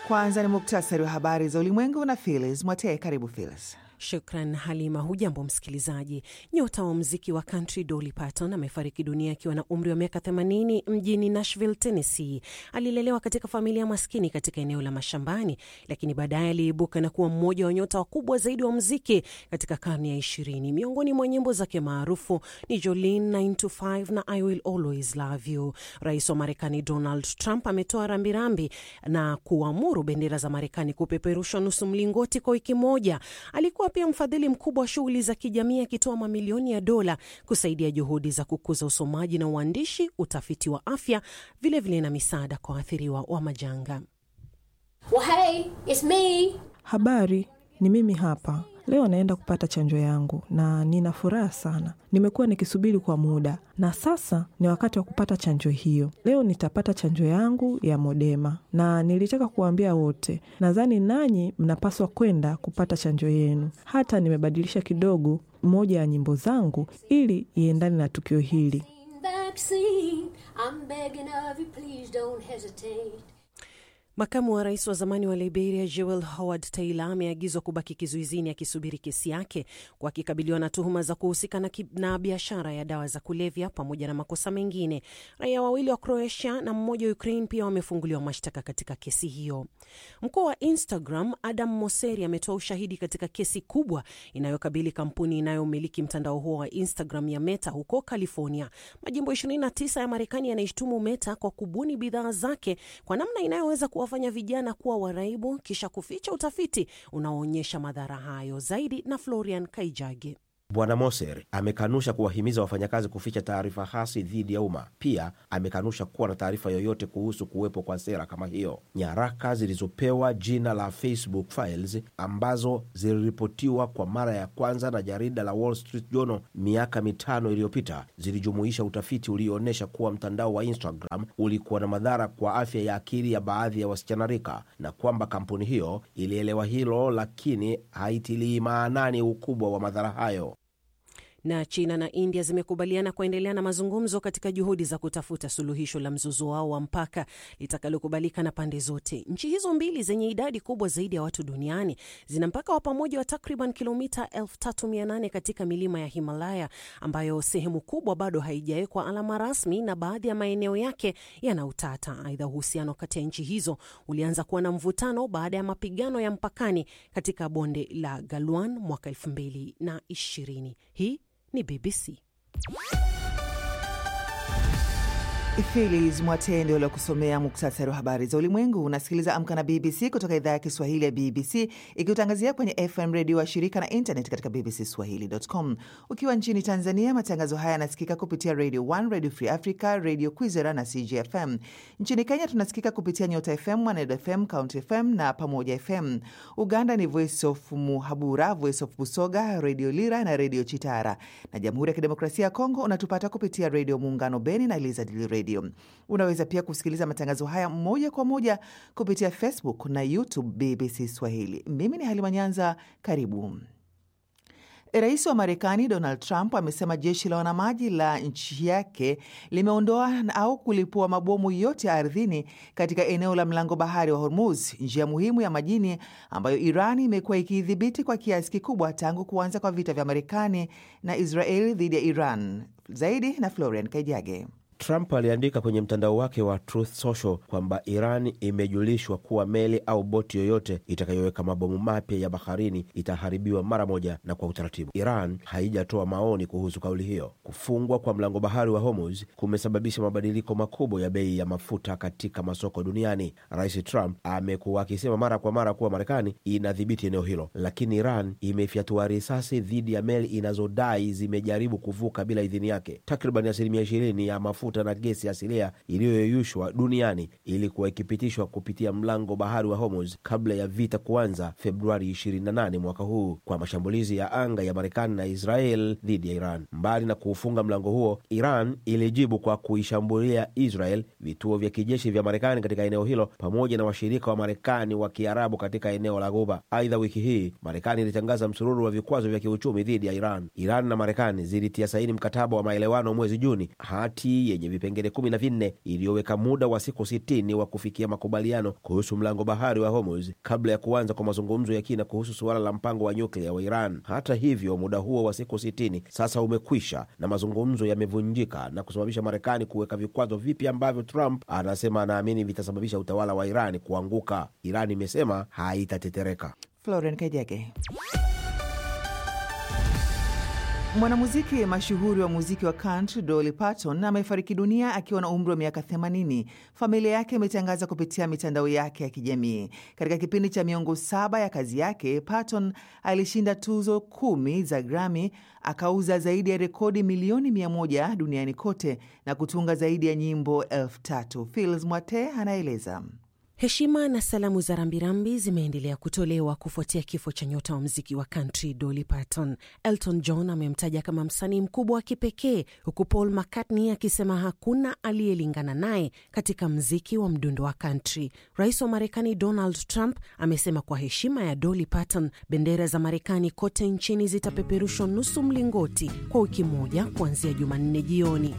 Kwanza ni muktasari wa habari za ulimwengu na Filis Mwatee. Karibu Filis. Shukran Halima. Hujambo msikilizaji. Nyota wa muziki wa country Dolly Parton amefariki dunia akiwa na umri wa miaka 80 mjini Nashville, Tennessee. Alilelewa katika familia maskini katika eneo la mashambani, lakini baadaye aliibuka na kuwa mmoja wa nyota wakubwa zaidi wa muziki katika karne ya ishirini. Miongoni mwa nyimbo zake maarufu ni Jolene 925 na I Will Always Love You. Rais wa Marekani Donald Trump ametoa rambirambi na kuamuru bendera za Marekani kupeperushwa nusu mlingoti kwa wiki moja. Alikuwa pia mfadhili mkubwa wa shughuli za kijamii akitoa mamilioni ya dola kusaidia juhudi za kukuza usomaji na uandishi, utafiti wa afya, vilevile vile na misaada kwa waathiriwa wa majanga. Well, hey, it's me. Habari, ni mimi hapa. Leo naenda kupata chanjo yangu na nina furaha sana. Nimekuwa nikisubiri kwa muda na sasa ni wakati wa kupata chanjo hiyo. Leo nitapata chanjo yangu ya Modema na nilitaka kuwaambia wote, nadhani nanyi mnapaswa kwenda kupata chanjo yenu. Hata nimebadilisha kidogo moja ya nyimbo zangu ili iendane na tukio hili. Vaccine. I'm begging of you, please don't hesitate. Makamu wa rais wa zamani wa Liberia Joel Howard Taylor ameagizwa kubaki kizuizini akisubiri kesi yake kwa akikabiliwa na tuhuma za kuhusika na, na biashara ya dawa za kulevya pamoja na makosa mengine. Raia wawili wa Croatia na mmoja wa Ukraine pia wamefunguliwa mashtaka katika kesi hiyo. Mkuu wa Instagram Adam Mosseri ametoa ushahidi katika kesi kubwa inayokabili kampuni inayomiliki mtandao huo wa Instagram ya Meta huko California. Majimbo 29 ya Marekani yanaishtumu Meta kwa kubuni bidhaa zake kwa namna inayoweza kuwa wafanya vijana kuwa waraibu kisha kuficha utafiti unaoonyesha madhara hayo. Zaidi na Florian Kaijage. Bwana Moser amekanusha kuwahimiza wafanyakazi kuficha taarifa hasi dhidi ya umma. Pia amekanusha kuwa na taarifa yoyote kuhusu kuwepo kwa sera kama hiyo. Nyaraka zilizopewa jina la Facebook Files ambazo ziliripotiwa kwa mara ya kwanza na jarida la Wall Street Journal miaka mitano iliyopita zilijumuisha utafiti ulioonyesha kuwa mtandao wa Instagram ulikuwa na madhara kwa afya ya akili ya baadhi ya wasichana rika, na kwamba kampuni hiyo ilielewa hilo, lakini haitilii maanani ukubwa wa madhara hayo na China na India zimekubaliana kuendelea na mazungumzo katika juhudi za kutafuta suluhisho la mzozo wao wa mpaka litakalokubalika na pande zote. Nchi hizo mbili zenye idadi kubwa zaidi ya watu duniani zina mpaka wa pamoja wa takriban kilomita 3800 katika milima ya Himalaya, ambayo sehemu kubwa bado haijawekwa alama rasmi na baadhi ya maeneo yake yana utata. Aidha, uhusiano kati ya nchi hizo ulianza kuwa na mvutano baada ya mapigano ya mpakani katika bonde la Galwan mwaka 2020. Hii ni BBC. Filis Mwatende waliokusomea muktasari wa habari za ulimwengu. Unasikiliza Amka na BBC kutoka idhaa ya Kiswahili ya BBC ikiutangazia kwenye FM redio wa shirika na internet katika bbcswahili.com. Ukiwa nchini Tanzania, matangazo haya yanasikika kupitia Radio 1, Radio Free Africa, Radio Kwizera na CGFM. Nchini Kenya tunasikika kupitia Nyota FM, Mwanedo FM, County FM na Pamoja FM. Uganda ni Voice of Muhabura, Voice of Busoga, Radio Lira na Radio Chitara, na Jamhuri ya Kidemokrasia ya Kongo unatupata kupitia Radio Muungano Beni na Elizadili Radio. Unaweza pia kusikiliza matangazo haya moja kwa moja kupitia Facebook na YouTube BBC Swahili. Mimi ni Halima Nyanza, karibu. Rais wa Marekani Donald Trump amesema jeshi la wanamaji la nchi yake limeondoa au kulipua mabomu yote ya ardhini katika eneo la mlango bahari wa Hormuz, njia muhimu ya majini ambayo Iran imekuwa ikiidhibiti kwa kiasi kikubwa tangu kuanza kwa vita vya Marekani na Israeli dhidi ya Iran. Zaidi na Florian Kaijage. Trump aliandika kwenye mtandao wake wa Truth Social kwamba Iran imejulishwa kuwa meli au boti yoyote itakayoweka mabomu mapya ya baharini itaharibiwa mara moja na kwa utaratibu. Iran haijatoa maoni kuhusu kauli hiyo. Kufungwa kwa mlango bahari wa Hormuz kumesababisha mabadiliko makubwa ya bei ya mafuta katika masoko duniani. Rais Trump amekuwa akisema mara kwa mara kuwa Marekani inadhibiti eneo hilo, lakini Iran imefyatua risasi dhidi ya meli inazodai zimejaribu kuvuka bila idhini yake. Takriban asilimia ishirini ya mafuta na gesi asilia iliyoyeyushwa duniani ilikuwa ikipitishwa kupitia mlango bahari wa Hormuz kabla ya vita kuanza Februari 28 mwaka huu kwa mashambulizi ya anga ya Marekani na Israel dhidi ya Iran. Mbali na kuufunga mlango huo, Iran ilijibu kwa kuishambulia Israel, vituo vya kijeshi vya Marekani katika eneo hilo, pamoja na washirika wa Marekani wa Kiarabu katika eneo la Ghuba. Aidha, wiki hii Marekani ilitangaza msururu wa vikwazo vya kiuchumi dhidi ya Iran. Iran na Marekani zilitia saini mkataba wa maelewano mwezi Juni, hati yenye vipengele kumi na vinne iliyoweka muda wa siku sitini wa kufikia makubaliano kuhusu mlango bahari wa Hormuz kabla ya kuanza kwa mazungumzo ya kina kuhusu suala la mpango wa nyuklia wa Iran. Hata hivyo, muda huo wa siku sitini sasa umekwisha na mazungumzo yamevunjika na kusababisha Marekani kuweka vikwazo vipya ambavyo Trump anasema anaamini vitasababisha utawala wa Iran kuanguka. Iran imesema haitatetereka. Floren Kajege. Mwanamuziki mashuhuri wa muziki wa country Dolly Parton amefariki dunia akiwa na umri wa miaka 80. Familia yake imetangaza kupitia mitandao yake ya kijamii. Katika kipindi cha miongo saba ya kazi yake, Parton alishinda tuzo kumi za Grammy, akauza zaidi ya rekodi milioni mia moja duniani kote na kutunga zaidi ya nyimbo elfu tatu. Fils Mwate anaeleza. Heshima na salamu za rambirambi zimeendelea kutolewa kufuatia kifo cha nyota wa mziki wa country Dolly Parton. Elton John amemtaja kama msanii mkubwa wa kipekee, huku Paul McCartney akisema hakuna aliyelingana naye katika mziki wa mdundo wa country. Rais wa Marekani Donald Trump amesema kwa heshima ya Dolly Parton, bendera za Marekani kote nchini zitapeperushwa nusu mlingoti kwa wiki moja kuanzia Jumanne jioni.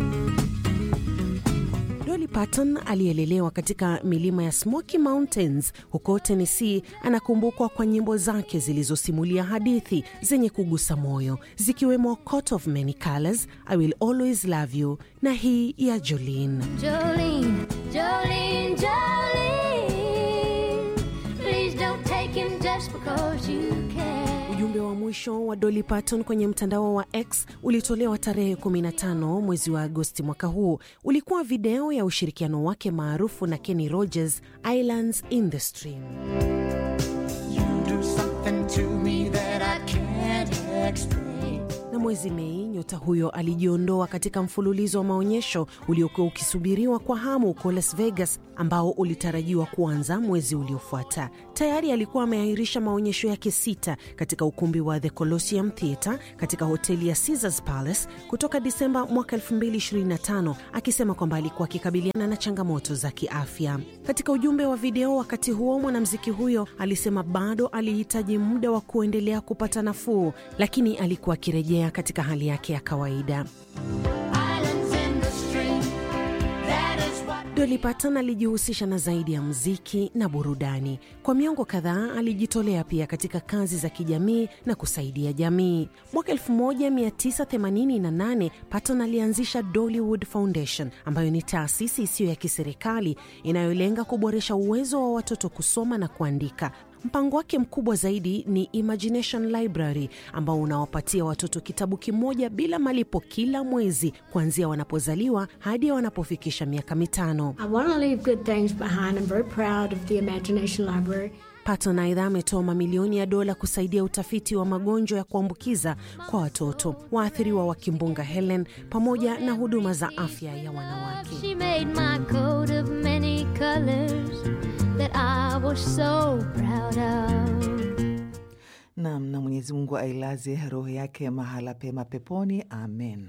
Dolly Parton aliyelelewa katika milima ya Smoky Mountains huko Tennessee anakumbukwa kwa nyimbo zake zilizosimulia hadithi zenye kugusa moyo zikiwemo Coat of Many Colors, I Will Always Love You na hii ya Jolene. Jolene, Jolene, Jolene. Please don't take him just because you can. Ujumbe wa mwisho wa Dolly Parton kwenye mtandao wa X ulitolewa tarehe 15 mwezi wa Agosti mwaka huu. Ulikuwa video ya ushirikiano wake maarufu na Kenny Rogers, Islands in the Stream. do something to me that I can't explain. Na mwezi Mei, nyota huyo alijiondoa katika mfululizo wa maonyesho uliokuwa ukisubiriwa kwa hamu huko Las Vegas, ambao ulitarajiwa kuanza mwezi uliofuata. Tayari alikuwa ameahirisha maonyesho yake sita katika ukumbi wa The Colosseum Theatre katika hoteli ya Caesars Palace kutoka Disemba mwaka 2025, akisema kwamba alikuwa akikabiliana na changamoto za kiafya. Katika ujumbe wa video wakati huo, mwanamuziki huyo alisema bado alihitaji muda wa kuendelea kupata nafuu, lakini alikuwa akirejea katika hali yake ya kawaida. Islands in the stream. That is what Dolly Parton alijihusisha na zaidi ya muziki na burudani. Kwa miongo kadhaa alijitolea pia katika kazi za kijamii na kusaidia jamii. Mwaka 1988 Parton alianzisha Dollywood Foundation ambayo ni taasisi isiyo ya kiserikali inayolenga kuboresha uwezo wa watoto kusoma na kuandika. Mpango wake mkubwa zaidi ni Imagination Library ambao unawapatia watoto kitabu kimoja bila malipo kila mwezi kuanzia wanapozaliwa hadi wanapofikisha miaka mitano. I want to leave good things behind. I'm very proud of the Imagination Library. Patton aidha ametoa mamilioni ya dola kusaidia utafiti wa magonjwa ya kuambukiza kwa watoto, waathiriwa wa kimbunga Helen, pamoja na huduma za afya ya wanawake. She made my coat of many colors that I was so proud of. Nam na Mwenyezi Mungu ailaze roho yake mahala pema peponi, amen.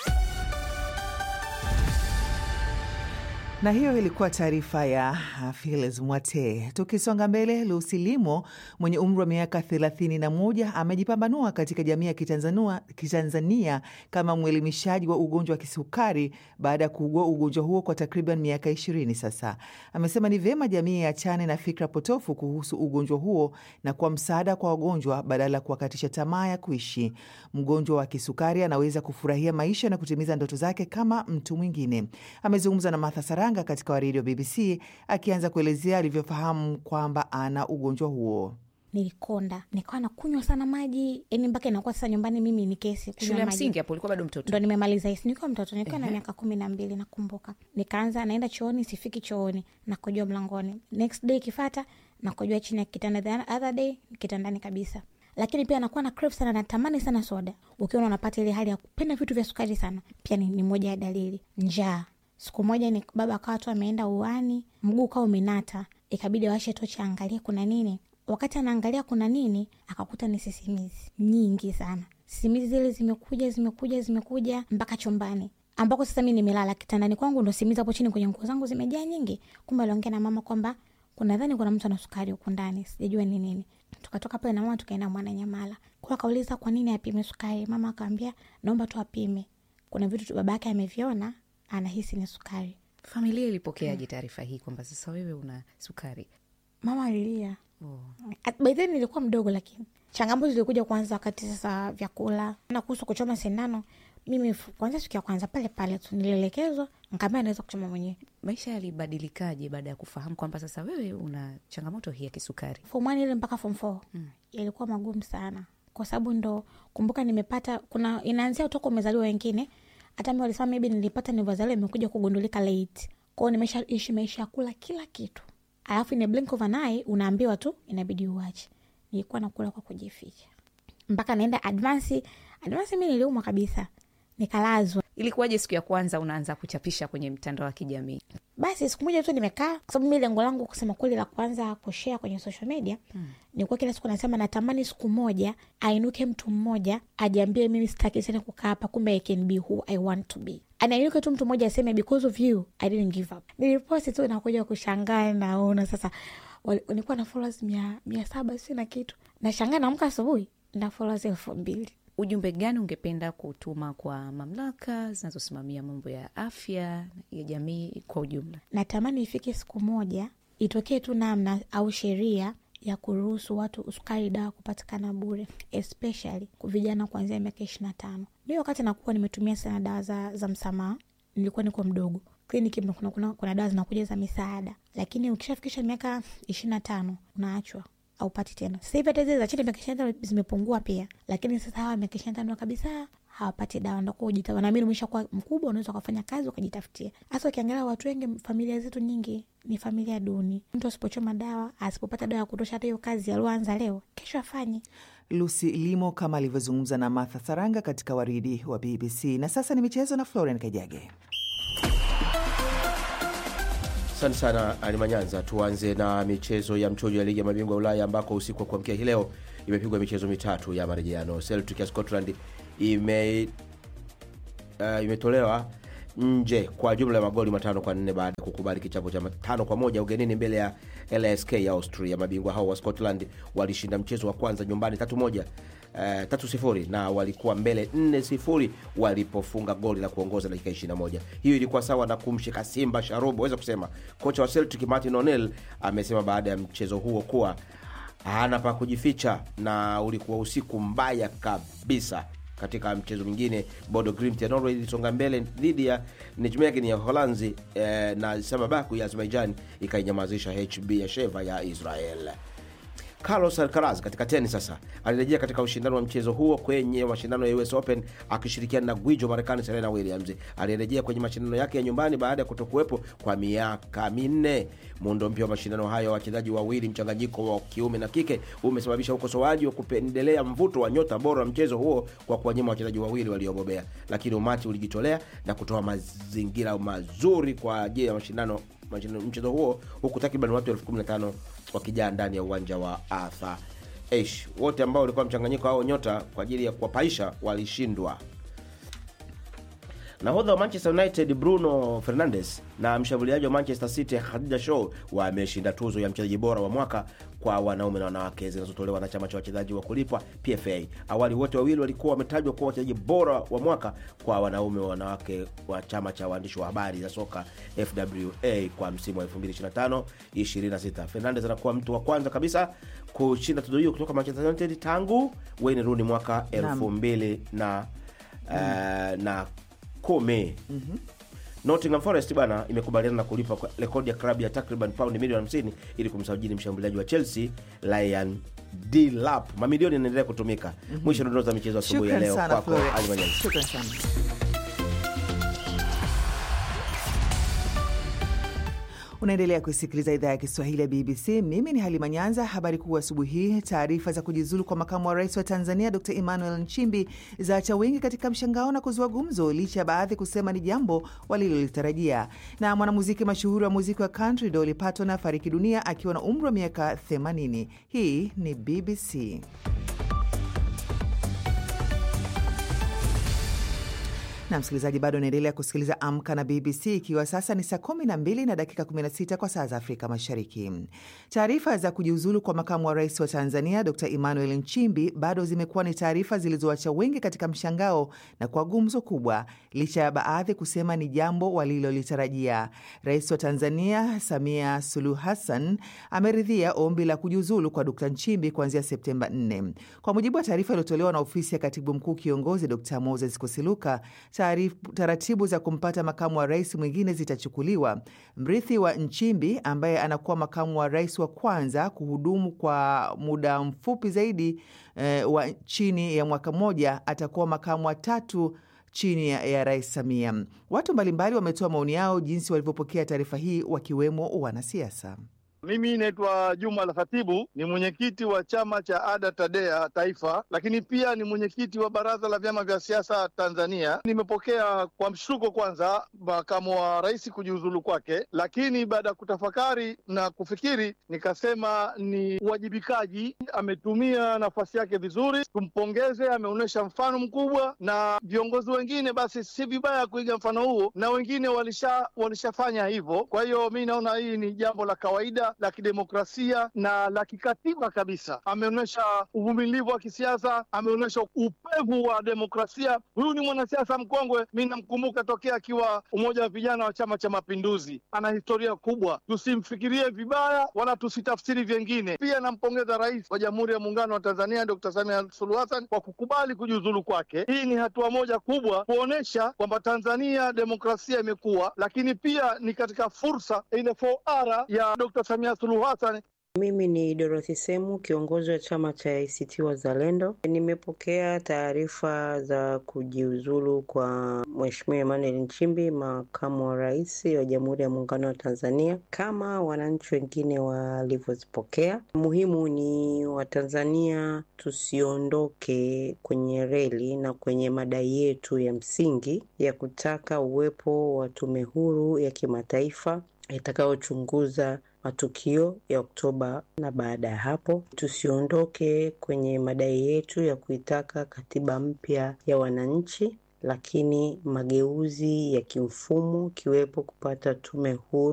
Na hiyo ilikuwa taarifa ya Filis Mwate. Tukisonga mbele, Lucy Limo mwenye umri wa miaka 31 amejipambanua katika jamii ya Kitanzania, Kitanzania kama mwelimishaji wa ugonjwa wa kisukari baada ya kuugua ugonjwa huo kwa takriban miaka 20 sasa. Amesema ni vyema jamii iachane na fikra potofu kuhusu ugonjwa huo na kwa msaada kwa wagonjwa badala ya kuwakatisha tamaa ya kuishi. Mgonjwa wa kisukari anaweza kufurahia maisha na kutimiza ndoto zake kama mtu mwingine. Amezungumza na Martha Saranga katika waredio BBC akianza kuelezea alivyofahamu kwamba ana ugonjwa huo. nilikonda nikawa nakunywa sana maji yani mpaka inakuwa sasa nyumbani mimi ni kesi kunywa shule ya maji. msingi hapo ulikuwa bado mtoto ndo nimemaliza hisi nikiwa mtoto nikiwa na miaka kumi na mbili nakumbuka nikaanza naenda chooni sifiki chooni nakojoa mlangoni next day ikifata nakojoa chini ya kitanda the other day kitandani kabisa lakini pia nakuwa na crave sana natamani sana soda ukiona unapata ile hali ya kupenda vitu vya sukari sana pia ni, ni moja ya dalili njaa siku moja ni baba akawa tu ameenda uani mguu ukawa umenata ikabidi awashe tochi aangalie kuna nini wakati anaangalia kuna nini akakuta ni sisimizi nyingi sana sisimizi zile zimekuja zimekuja zimekuja mpaka chumbani ambako sasa mi nimelala kitandani kwangu ndo simizi hapo chini kwenye nguo zangu zimejaa nyingi kumbe aliongea na mama kwamba kuna dhani kuna mtu ana sukari huku ndani sijajua ni nini tukatoka pale na mama tukaenda mwana nyamala kwa akauliza kwa nini apime sukari mama akaambia naomba tu apime kuna vitu tu baba yake ameviona anahisi ni sukari. Familia ilipokeaje taarifa hii kwamba sasa wewe una sukari? Mama alilia. Oh. At- by then nilikuwa mdogo, lakini changamoto zilikuja kwanza wakati sasa vyakula na kuhusu kuchoma sindano. Mimi f- kwanza siku ya kwanza pale pale tu nilielekezwa, nkaambia naweza kuchoma mwenyewe. Maisha yalibadilikaje baada ya kufahamu kwamba sasa wewe una changamoto hii ya kisukari? Form one ile mpaka form four yalikuwa magumu sana, kwa sababu ndo kumbuka, nimepata kuna inaanzia toka umezaliwa wengine, hata mi walisema maybe nilipata nilivyozaliwa imekuja kugundulika late kwao, nimesha ishi maisha ya kula kila kitu, alafu in a blink of an eye unaambiwa tu inabidi uache. Nilikuwa nakula kwa kujificha mpaka naenda advance. Advance mi niliumwa kabisa, nikalazwa. Ilikuwaje siku ya kwanza unaanza kuchapisha kwenye mtandao wa kijamii? Basi siku moja tu nimekaa, kwa sababu mi lengo langu kusema kweli la kwanza kushare kwenye social media mm. nilikuwa kila siku nasema natamani siku moja ainuke mtu mmoja ajiambie mimi sitaki tena kukaa hapa, kumbe I can be who I want to be. Anainuke tu mtu mmoja aseme because of you I didn't give up. Niliposti tu nakuja kushangaa, naona sasa wal- nilikuwa na followers mia, mia saba si na kitu, nashangaa naamka asubuhi na followers elfu mbili. Ujumbe gani ungependa kutuma kwa mamlaka zinazosimamia mambo ya afya ya jamii kwa ujumla? natamani ifike siku moja itokee tu namna au sheria ya kuruhusu watu sukari dawa kupatikana bure especially kwa vijana kuanzia miaka ishiri na tano mi wakati nakuwa nimetumia sana dawa za, za msamaha nilikuwa niko mdogo kliniki mna- kuna, kuna, kuna dawa zinakuja za misaada lakini ukishafikisha miaka ishiri na tano unaachwa aupati tena sasa hivi hata zile za chini miaka ishiri na tano zimepungua pia lakini sasa hawa miaka ishiri na tano kabisa hawapati dawa ndakuwa ujita wanaamini umeshakuwa mkubwa unaweza ukafanya kazi ukajitafutia hasa ukiangalia watu wengi familia zetu nyingi ni familia duni mtu asipochoma dawa asipopata dawa ya kutosha hata hiyo kazi alioanza leo kesho afanye Lucy Limo kama alivyozungumza na Martha Saranga katika waridi wa BBC. Na sasa ni michezo na Florian Kajage. Asante sana Alimanyanza. Tuanze na michezo ya mchujo ya ligi ya mabingwa ya Ulaya ambako usiku wa kuamkia hii leo imepigwa michezo mitatu ya marejeano. Celtic ya Scotland ime uh, imetolewa nje kwa jumla ya magoli matano kwa nne baada ya kukubali kichapo cha tano kwa moja ugenini mbele ya LSK ya Austria. Mabingwa hao wa Scotland walishinda mchezo wa kwanza nyumbani tatu moja Uh, tatu sifuri na walikuwa mbele nne sifuri walipofunga goli la kuongoza dakika 21. Hiyo ilikuwa sawa na kumshika Simba sharubu, waweza kusema. Kocha wa Celtic Martin O'Neill amesema baada ya mchezo huo kuwa hana pa kujificha na ulikuwa usiku mbaya kabisa. Katika mchezo mwingine Bodo Glimt ya Norway ilisonga mbele dhidi ya Nijmegen ya Holanzi eh, na Samabaku ya Azerbaijan ikainyamazisha HB ya Sheva ya Israel. Carlos Alcaraz katika tenis sasa alirejea katika ushindano wa mchezo huo kwenye mashindano ya US Open akishirikiana na gwijo Marekani Serena Williams. Alirejea kwenye mashindano yake ya nyumbani baada ya kutokuwepo kwa miaka minne. Muundo mpya wa mashindano hayo, wachezaji wawili mchanganyiko wa kiume na kike, umesababisha ukosoaji wa kupendelea mvuto wa nyota bora wa mchezo huo kwa kuwanyima wachezaji wawili waliobobea, lakini umati ulijitolea na kutoa mazingira mazuri kwa ajili ya mashindano mashindano- mchezo huo huku takriban watu elfu kumi na tano wakijaa ndani ya uwanja wa Arthur Ashe. Wote ambao walikuwa mchanganyiko hao nyota kwa ajili ya kuwapaisha walishindwa. Nahodha wa Manchester United Bruno Fernandes na mshambuliaji wa Manchester City Khadija Shaw wameshinda tuzo ya mchezaji bora wa mwaka kwa wanaume na wanawake zinazotolewa na chama cha wachezaji wa kulipwa PFA. Awali wote wawili walikuwa wametajwa kuwa wachezaji bora wa mwaka kwa wanaume wa wanawake wa chama cha waandishi wa habari za soka FWA kwa msimu wa 2025 26. Fernandes anakuwa mtu wa kwanza kabisa kushinda tuzo hiyo kutoka Manchester United tangu Wayne Rooney mwaka Naam. 2000 na eh, na kumi Nottingham Forest bwana imekubaliana na kulipa kwa rekodi ya klabu ya takriban paundi milioni 50 ili kumsajili mshambuliaji wa Chelsea Ryan Delap. Mamilioni yanaendelea kutumika. Mwisho dondoo za michezo asubuhi ya Shukran leo sana kwako Florian. Ali Manyanzi. Shukran sana. Unaendelea kusikiliza idhaa ya Kiswahili ya BBC. Mimi ni Halima Nyanza. Habari kuu asubuhi hii: taarifa za kujiuzulu kwa makamu wa rais wa Tanzania Dr Emmanuel Nchimbi zaacha wengi katika mshangao na kuzua gumzo, licha ya baadhi kusema ni jambo walilolitarajia. Na mwanamuziki mashuhuri wa muziki wa country Dolly Parton afariki dunia akiwa na umri wa miaka 80. Hii ni BBC. na msikilizaji, bado unaendelea kusikiliza Amka na BBC, ikiwa sasa ni saa 12 na dakika 16 kwa saa za Afrika Mashariki. Taarifa za kujiuzulu kwa makamu wa rais wa Tanzania Dr Emmanuel Nchimbi bado zimekuwa ni taarifa zilizoacha wengi katika mshangao na kwa gumzo kubwa, licha ya baadhi kusema ni jambo walilolitarajia. Rais wa Tanzania Samia Suluhu Hassan ameridhia ombi la kujiuzulu kwa Dr Nchimbi kuanzia Septemba 4. Kwa mujibu wa taarifa iliyotolewa na ofisi ya katibu mkuu kiongozi Dr Moses Kusiluka, taratibu za kumpata makamu wa rais mwingine zitachukuliwa. Mrithi wa Nchimbi ambaye anakuwa makamu wa rais wa kwanza kuhudumu kwa muda mfupi zaidi eh, wa chini ya mwaka mmoja atakuwa makamu wa tatu chini ya, ya rais Samia. Watu mbalimbali wametoa maoni yao jinsi walivyopokea taarifa hii, wakiwemo wanasiasa. Mimi naitwa Juma Al Khatibu, ni mwenyekiti wa chama cha ADA TADEA Taifa, lakini pia ni mwenyekiti wa baraza la vyama vya siasa Tanzania. Nimepokea kwa mshtuko kwanza makamu wa rais kujiuzulu kwake, lakini baada ya kutafakari na kufikiri nikasema ni uwajibikaji. Ametumia nafasi yake vizuri, tumpongeze. Ameonyesha mfano mkubwa, na viongozi wengine basi si vibaya kuiga mfano huo, na wengine walisha walishafanya hivyo. Kwa hiyo mi naona hii ni jambo la kawaida la kidemokrasia na la kikatiba kabisa. Ameonyesha uvumilivu wa kisiasa, ameonyesha upevu wa demokrasia. Huyu ni mwanasiasa mkongwe, mi namkumbuka tokea akiwa umoja wa vijana wa Chama cha Mapinduzi. Ana historia kubwa, tusimfikirie vibaya wala tusitafsiri vyengine. Pia nampongeza Rais wa Jamhuri ya Muungano wa Tanzania Dr. Samia Suluhu Hassan kwa kukubali kujiuzulu kwake. Hii ni hatua moja kubwa kuonyesha kwamba Tanzania demokrasia imekuwa, lakini pia ni katika fursa ile 4R ya Dr. Samia Suluhu Hassan. Mimi ni Dorothy Semu, kiongozi wa chama cha ACT Wazalendo. Nimepokea taarifa za kujiuzulu kwa Mheshimiwa Emmanuel Nchimbi, makamu wa rais wa Jamhuri ya Muungano wa Tanzania, kama wananchi wengine walivyozipokea. Muhimu ni Watanzania tusiondoke kwenye reli na kwenye madai yetu ya msingi ya kutaka uwepo wa tume huru ya kimataifa itakayochunguza matukio ya Oktoba na baada ya hapo, tusiondoke kwenye madai yetu ya kuitaka katiba mpya ya wananchi, lakini mageuzi ya kimfumo, ikiwepo kupata tume huru